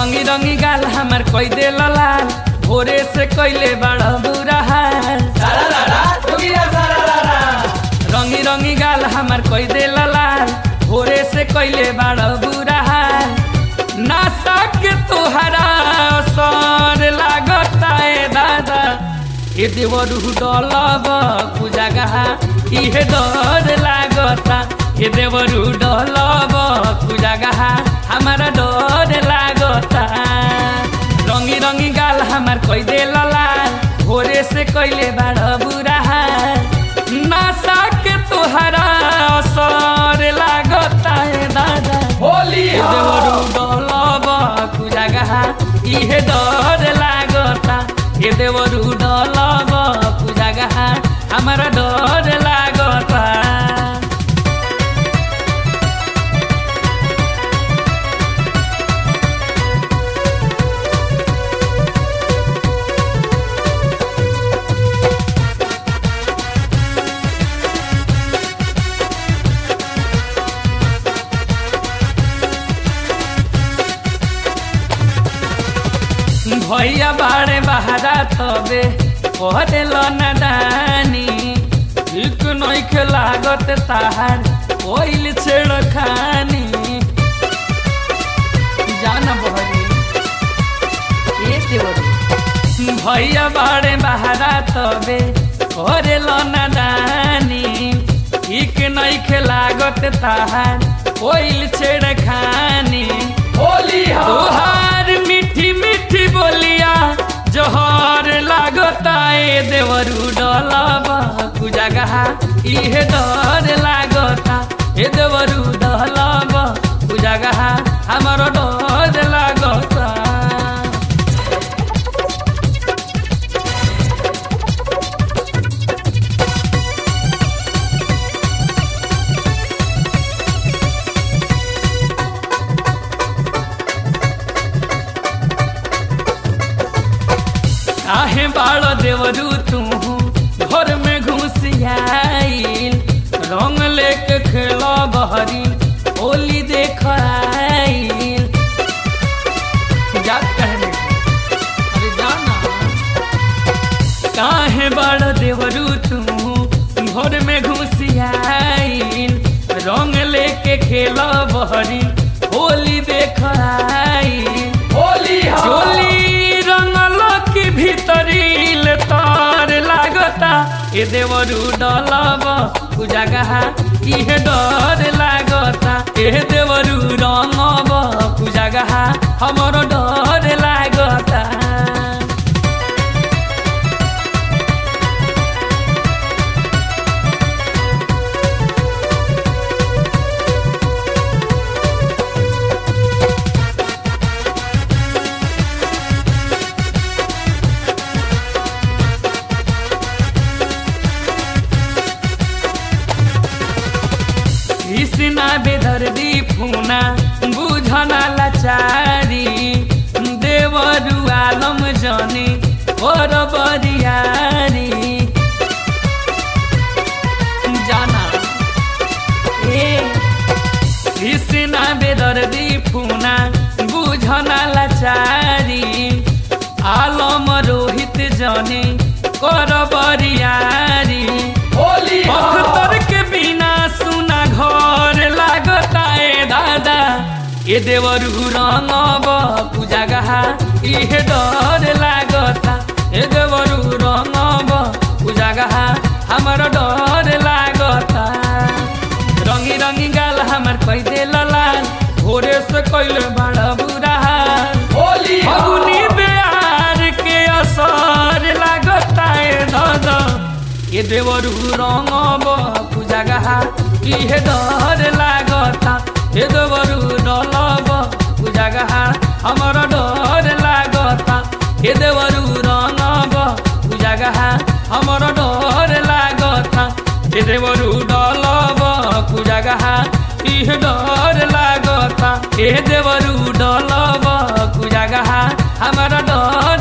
रंगी रंगी गाल हमार कोई दे लाल भोरे से कैले बड़ा बुरा हाल रंगी रंगी गाल हमार कोई दे लाल भोरे से कैले बड़ा बुरा हाल नासा के तोहरा सर लागता ए दादा ए देवरू डलब कुजागा इहे डर लागता ए देवरू डलब कुजागा हमारा डर लागता रंगी रंगी गाल हमार कोई दे लाल भोरे से कैले बड़ा बुरा हाल नासा के तोहरा असर लागता ए दादा होली ए देवरू डलब कुजागा इहे डर लागता ए देवरू डलब कुजागा हमारा डर लागता भैया बाड़े बहारा तबे कहते नदानी ठीक नइखे लागत ताहार कोइल छेड़ खानी जाना बहरी ए देवरी भैया बाड़े बहारा तबे करे नदानी ठीक नइखे लागत ताहार कोइल छेड़ खानी होली तोहार मीठी मीठी बोलिया जोहर लागता ए देवरू डलबा कुजागा इहे डर लागता ए देवरू डलबा कुजागा हमार डर लागता काहे बाड़ देवरू तू घर में घुसियाइल रंग लेके खेला बहरी होली देख आइल जा कहने अरे जाना काहे बाड़ देवरू तू घर में घुसियाइल रंग लेके खेला बहरी होली देख आइल होली चोली रंगल की भीतरी ले तार लागता ए देवरू डलब कुजागा इहे डर लागता ए देवरू रंगब कुजागा हमर डर लागता कृष्णा बेदर्दी फुना बुझना लाचारी देवरु आलम जनी और बरियारी जाना ए कृष्णा बेदर्दी फुना बुझना लाचारी आलम रोहित जनी कर बरियारी होली अख्तर के बिना सुना घर लागता ए दादा ए देवरू रंगब पूजागा इहे डर लागता ए देवरू रंगब पूजागा हमर डर लागता रंगी रंगी गाल हमर कई दे लाल भोरे से कैले बड़ा बुरा हाल होली फगुनी बिहार के असर लागता ए दादा ए देवरू रंगब पूजागा इहे डर लागता ए देवरू डलब पूजागा हमर डर लागता ए देवरू रंगब पूजागा हमर डर लागता ए देवरू डलब पूजागा इहे डर लागता ए देवरू डलब पूजागा हमर डर